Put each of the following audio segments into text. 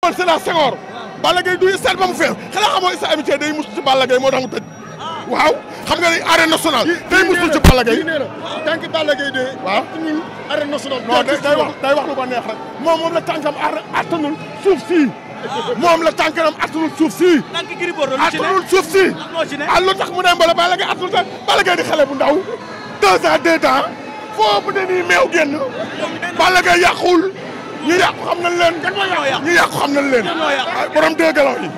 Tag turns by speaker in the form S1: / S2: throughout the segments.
S1: man Sénat Senghor Balla Gaye du stade ba mu fees xanaa xamoo Issa Amitié day musu ci Balla Gaye moo tax mu tëj waaw xam nga ni arène nationale day musul ci Balla Gaye
S2: nee na tant que Balla Gaye de
S1: waaw
S2: ñun arène nationale
S1: non day day wax day wax lu ko neex rek moom moom la tànkam ar attanul suuf sii moom la tànkam attanul suuf sii
S3: tànk Gris Bordeaux lu ci ne
S1: attanul suuf sii
S3: lan moo ci ne
S1: ah lu tax mu dem bala Balla Gaye attanul sax Balla Gaye di xale bu ndaw deux ans deux ans foofu ne nii meew génn Balla Gaye yàqul ñu yàqu xam nañ leen ñu yàqu xam nañ leen
S3: ñoo yàqu.
S1: ah, borom deux galaw yi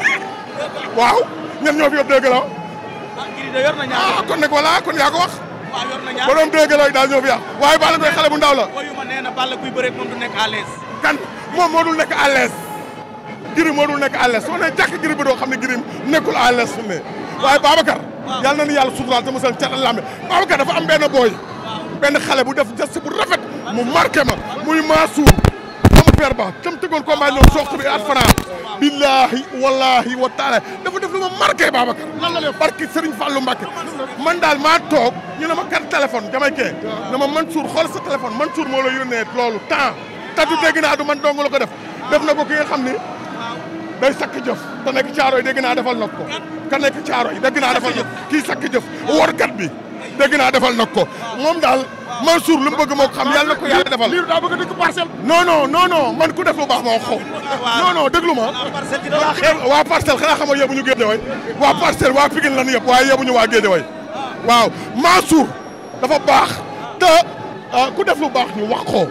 S1: waaw ñen ñoo fi yor deux galaw
S3: ah Gris de yor na ñaar
S1: ah kon nag voilà kon yaa ko wax
S3: waaw yor na ñaar
S1: borom deux galaw yi daal ñoo fi yàq waaye Balla Gaye xale bu ndaw la
S3: woyu ma nee na Balla kuy bëreeg moom du nekk à l'aise
S1: kan moom moo dul nekk à l'aise Gris moo dul nekk à l'aise soo nee jàkk Gris bi doo xam ne Gris nekkul à l'aise fu mu ne waaye Babacar yàlla na ni yàlla suturaal te musal cat lambe Babacar dafa am benn booy benn xale bu def geste bu rafet mu marqué ma muy Mansour sama père ba tam tëggoon combat ñoom soxtu bi at fana billahi wallahi wa taala dafa def lu ma marqué Babacar lan la def barki Serigne Fallou Mbacké man daal maa toog ñu ne ma kan téléphone damay kee ne ma Mansour xool sa téléphone Mansour moo la yónnee loolu temps tatu dégg naa du man dong la ko def def na ko ki nga xam ni day sakk jëf te nekk caaro yi dégg naa defal na ko ka nekk caaro yi dégg naa defal na ko kii sakk jëf workat bi dégg naa defal na ko moom daal Mansour lu mu bëgg moo ko xam yàlla na ko yàlla defal
S2: liir daa bëgg a dëkk parcelle
S1: non non non non man ku def lu baax moo xaw non non déglu ma
S3: parcelle ci da laa xeeb
S1: waa parcelle xanaa xamoo yóbbuñu Guédiawaye waa parcelle waa Pikine lan yëpp waaye yóbbuñu waa Guédiawaye waaw Mansour dafa baax te ah, ku def lu baax ñu wax ko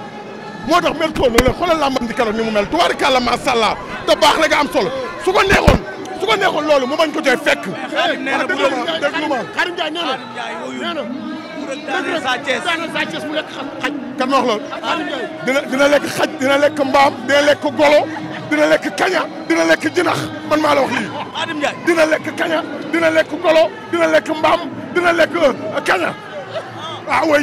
S1: moo tax mel toon la xoolal làmbam di keroog ni mu mel tubaarikàlla macha allah te baax rek a am solo su ko neexoon su ko neexoon loolu mu bañ ko cay fekk.
S3: Xaadim nee na bu
S1: déglu
S3: doon
S1: ma déglu ma
S2: Karim Ndiaye nee na
S3: Xaadim Ndiaye woyu
S2: nee na
S3: bu rek daanee Sa Thiès
S2: daanaka Sa Thiès mu lekk xam xaj
S1: kan ma wax loolu
S2: Karim Ndiaye
S1: dina dina lekk xaj dina lekk mbaam dina lekk golo dina lekk kaña dina lekk jinax man maa la wax lii.
S3: Xaadim Ndiaye
S1: dina lekk kaña dina lekk golo dina lekk mbaam dina lekk euh, kaña ah oui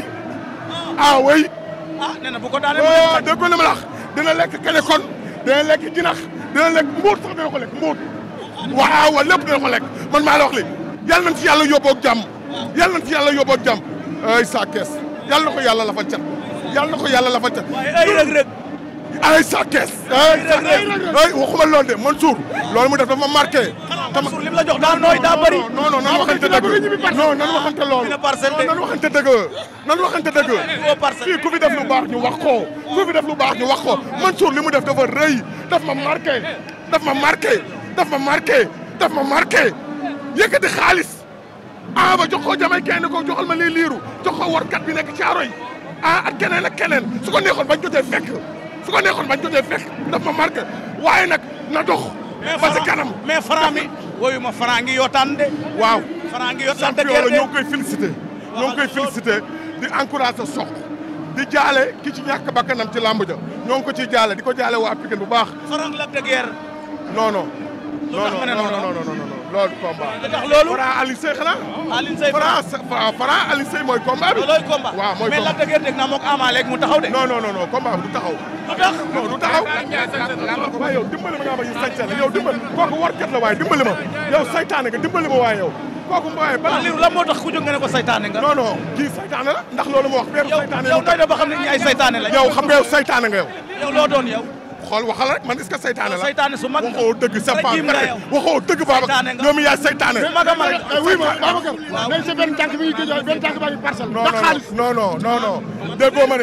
S1: ah oui
S3: ah nee na bu ko daanee mu nekk
S1: ah
S3: xaj.
S1: dégg nga li ma la wax dina lekk kaña kon dina lekk jinax dina lekk mbuut sax dina ko lekk mbuut waaw waaw lépp dina ko lekk man maa la wax li yàlla nañ ci yàlla yóbboo ak jàmm yàlla nañ ci yàlla yóbboo ak jàmm ay sa kees yàlla na ko yàlla lafal cat yàlla na ko yàlla lafal cat
S3: waaye ay rëg rëg
S1: ay sa kees ay sa kees ay waxuma loolu de Mansour loolu mu def dafa ma marqué
S3: Mansour lim la jox daa nooy daa bëri
S1: non non nan waxante dëgg non nan waxante loolu
S3: dina parcelle de
S1: nan waxante dëgg nan waxante dëgg
S3: Foo parcelle.
S1: fii ku fi def lu baax ñu wax ko ku fi def lu baax ñu wax ko Mansour li mu def dafa rëy daf ma marqué daf ma marqué daf ma marqué daf ma marqué yëkkati xaalis ah ba jox ko jamay kenn ko joxal ma lii liiru jox ko warkat bi nekk caaro yi ah ak keneen ak keneen su ko neexoon bañ jotee fekk su ko neexoon bañ jotee fekk daf ma marqué waaye nag na dox ba ci kanam
S3: mais Franc mi woyu ma Franc ngi yootaan de
S1: waaw
S3: Franc ngi yootaan de
S1: champion la
S3: guerre
S1: ñoo ngi koy félicité ñoo ngi koy félicité di encouragé soq di jaale ki ci ñàkk bakkanam ci làmb ja ñoo ngi ko ciy jaale di ko jaale waa Pikine bu baax
S3: Franc Lac de Guiers
S1: non non
S3: Lu
S1: non
S3: tax nga ne
S1: non
S3: non
S1: non non non non loolu combat
S3: lu tax loolu
S1: Franc Alioune Seye xanaa
S3: Alioune Seye
S1: Franc Franc Franc Alioune Seye mooy combat bi
S3: loolooy combat
S1: waaw mooy
S3: mais Lac
S1: combat
S3: de Guiers dégg naa moog Ama léegi mu taxaw de
S1: non non non non combat bi du taxaw
S3: lu tax
S1: non du taxaw waaye yow dimbali ma nga ma ñu sañse la yow dimbali kooku warkat la waaye dimbali ma yow saytaane nga dimbali ma waaye yow kooku waaye bala
S3: Aliou lan moo tax ku jóg nga ne ko saytaane nga
S1: non non kii saytaane la ndax loolu ma wax peeru
S3: yow
S1: saytaane
S3: yow
S1: yow
S3: doy na ba xam ne ñi ay saytaane lañ
S1: yow xam nga yow saytaane nga yow
S3: yow loo doon yow
S1: xool waxal rek man est-ce que saytaane la
S3: saytaane su mag nga
S1: waxoo dëgg c'est pas
S3: rajim nga
S1: vrai
S3: yow
S1: waxoo dëgg Babacar
S3: Saytaane nga.
S1: ñoom yaay saytaane
S3: su mag a mag
S2: oui ma Babacar mais sa benn tànk bi ñu géej benn tànk baa ngi parcelle
S1: non
S2: ndax
S1: non
S2: xaalis
S1: non non non non déggoo ma ne